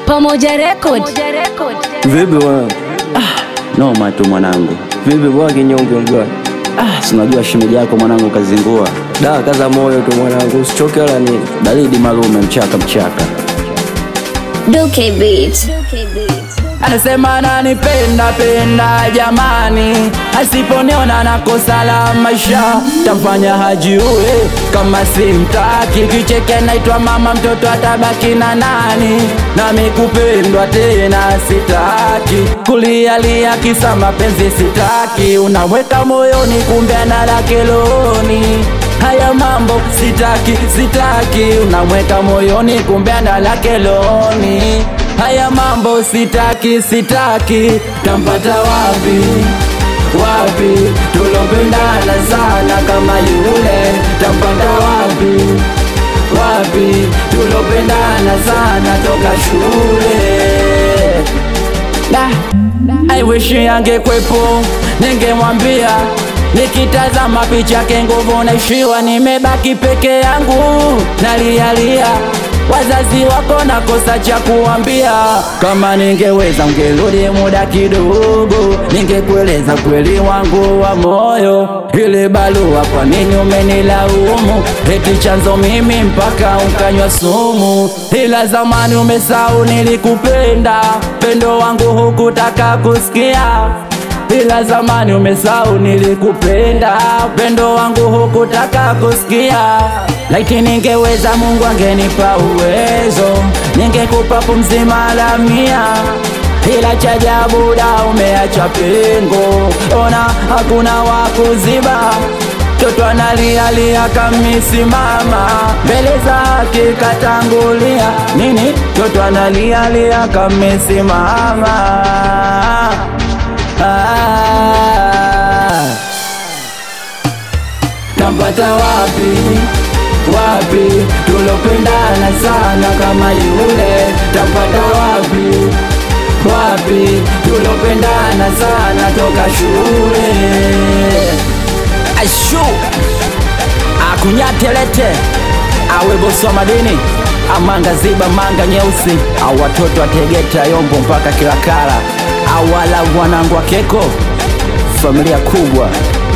Pamoja Record. Vipi bwana? Noma tu mwanangu. Vipi bwana kinyonge bwana? Ah, si unajua shemeji yako mwanangu kazingua. Da, kaza moyo tu mwanangu, usichoke wala nini. Baridi malume mchaka mchaka. Duke Beat. Anasema ananipenda penda jamani, asiponiona na kosa la maisha tamfanya hajiue kama simtaki. Kicheke naitwa mama, mtoto atabaki na nani? Nami kupendwa tena sitaki, kulialia kisa mapenzi sitaki. Unaweka moyoni, kumbe ana keloni Haya mambo sitaki, sitaki, unamweka moyoni, kumbe ana lake loni. Haya mambo sitaki, sitaki, tampata wapi? Wapi tulopendana sana kama yule, tampata wapi? Wapi tulopendana sana toka shule Da, I wish angekwepo, ningemwambia nikitazama picha yake nguvu naishiwa, nimebaki peke yangu nalialia. Wazazi wako nakosa cha kuambia, kama ningeweza ungerudi muda kidogo, ningekueleza kweli wangu wa moyo. Ile barua kwa nini umenilaumu? Eti chanzo mimi mpaka ukanywa sumu, ila zamani umesahau nilikupenda, pendo wangu hukutaka kusikia ila zamani umesahau nilikupenda, upendo wangu hukutaka kusikia. Laiti ningeweza, Mungu angenipa uwezo, ningekupa pumzi mara mia ila cha ajabu da, umeacha pengo, ona hakuna wa kuziba. Toto analialia kamisimama mbele zake katangulia nini? Toto analialia kamisimama Ah, Nampata wapi wapi tulopendana sana kama yule, tampata wapi wapi tulopendana sana toka shule. Ashu akunyatelete awe bosi wa madini amanga ziba manga nyeusi au watoto wa Tegeta Yombo mpaka Kilakala au wala wanangu wa Keko familia kubwa